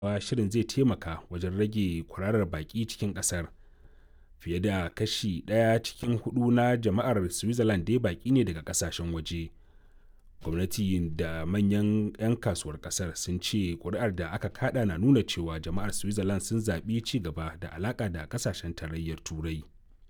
shirin zai taimaka wajen rage kwararar baƙi cikin ƙasar fiye da kashi ɗaya cikin hudu na jama'ar switzerland dai baƙi ne daga ƙasashen waje gwamnati da manyan 'yan kasuwar ƙasar sun ce ƙuri'ar da aka kada na nuna cewa jama'ar switzerland sun zaɓi ci gaba da alaƙa da ƙasashen tarayyar turai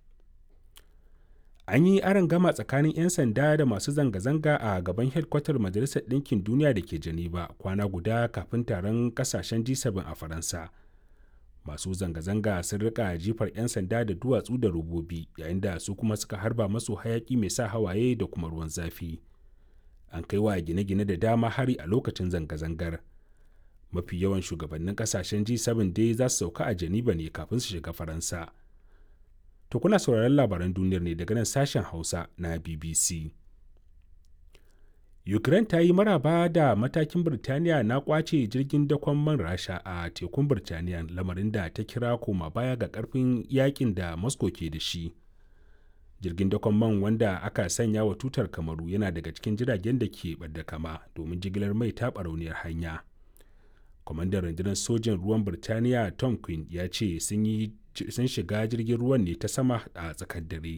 an yi aron gama tsakanin 'yan sanda da masu zanga-zanga a gaban hedkwatar majalisar ɗinkin duniya da ke geneva kwana guda kafin taron kasashen g7 a faransa masu zanga-zanga sun rika jifar 'yan sanda da duwatsu da robobi yayin da su kuma suka harba masu hayaki mai sa hawaye da kuma ruwan zafi an kai wa gine-gine da dama hari a lokacin zanga-zangar mafi yawan shugabannin kasashen g7 dai za su sauka a geneva ne kafin su shiga faransa To kuna sauraron labaran duniyar ne daga nan sashen Hausa na BBC. Ukraine ta yi maraba da matakin Birtaniya na kwace jirgin dakon man Rasha a tekun Birtaniya lamarin da ta kira koma baya ga karfin yakin da Moscow ke da shi. Jirgin dakon man wanda aka sanya wa tutar kamaru yana daga cikin jiragen da ke ɓadda kama domin jigilar mai ta barauniyar hanya. Kwamandan rundunar sojin ruwan Birtaniya Tom Quinn ya ce sun yi sun shiga jirgin ruwan ne ta sama a tsakar dare.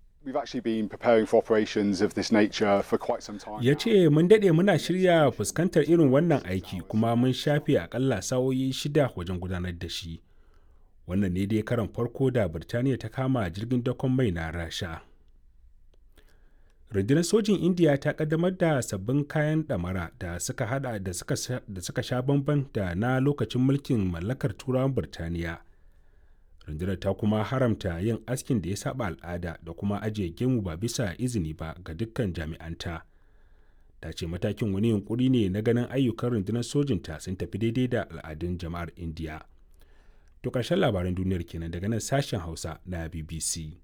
Ya ce mun daɗe muna shirya fuskantar irin wannan aiki kuma mun shafe akalla sa'o'i shida wajen gudanar da shi. Wannan ne dai karan farko da Birtaniya ta kama jirgin dakon mai na Rasha. Rundunar sojin Indiya ta kaddamar da sabbin kayan ɗamara da suka hada da suka sha bamban da na lokacin mulkin mallakar turawan Birtaniya. rundunar ta kuma haramta yin askin da ya saba al'ada da kuma ajiye gemu ba bisa izini ba ga dukkan jami'anta ta ce matakin wani yunkuri ne na ganin ayyukan rundunar sojinta sun tafi daidai da al'adun jama'ar indiya to ƙarshen labaran duniyar kenan daga nan sashen hausa na bbc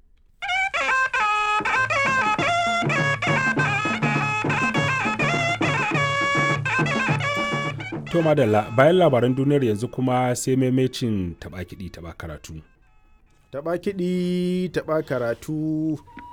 To madalla bayan labaran duniyar yanzu kuma sai maimacin taɓa kiɗi taɓa karatu. Taɓa kiɗi taɓa karatu